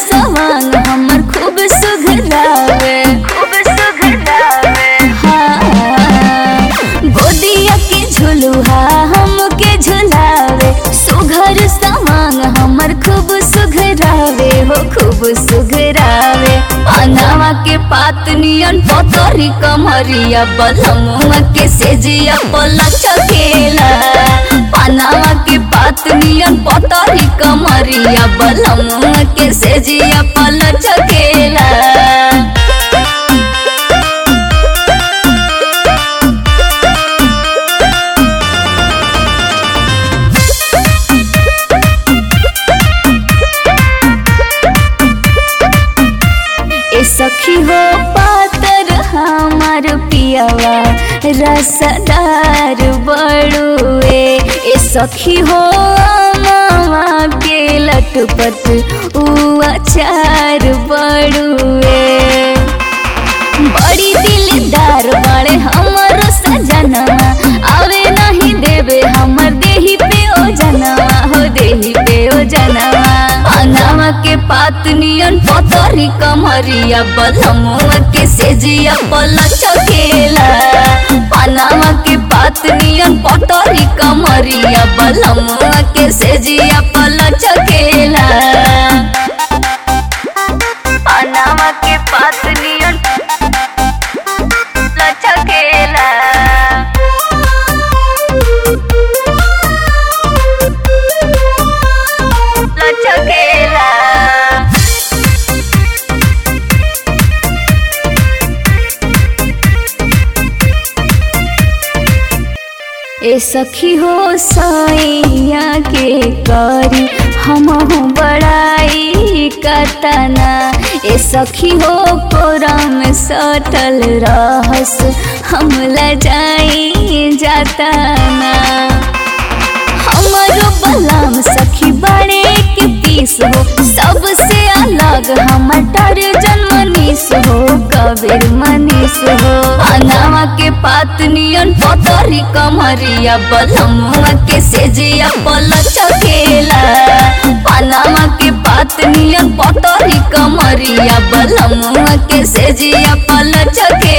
सवांग हमर खूब सुघरावे खूब सुघरावे हाँ गोदिया के झुलुहा हमके झुलावे सुघर सवांग हमर खूब सुघरावे हो खूब सुघरावे अनावा के पात नियन पतरी कमरिया बलमुआ के सेजिया पला चकेला पनावा के पात नियन पतरी कमरिया बलमुआ के सेजिया पला चकेला ए सखी हो पातर हमार पियावा रसदार बड़ुए ए सखी हो मामा के लटपट उ अचार बड़ुए बड़ी दिलदार बड़े हमर सजनवा आवे नहीं देवे हमर देही पे ओ जनवा हो देही पे ओ जनवा अनावा के पात नियन पतरी कमरिया बलमुआ के सेजिया पला चकेला पनावा के पात नियन पतरी कमरिया बलमुआ के सेजिया पला चकेला पनावा के पात नियन लचकेला लचकेला ए सखी हो सैया के करी हमहु बड़ाई कतना ए सखी हो कोरा में सटल रहस हम लजाई जातना हमरो बलाम सखी बड़े के पीस हो सबसे अलग हमर टार्जन मनीष हो कबीर मनीष हो अनावा के पात नियन पतरी कमरिया बलमुआ के सेजिया पल चकेला पनामा के पात नियन पतरी कमरिया बलमुआ के सेजिया पल चकेला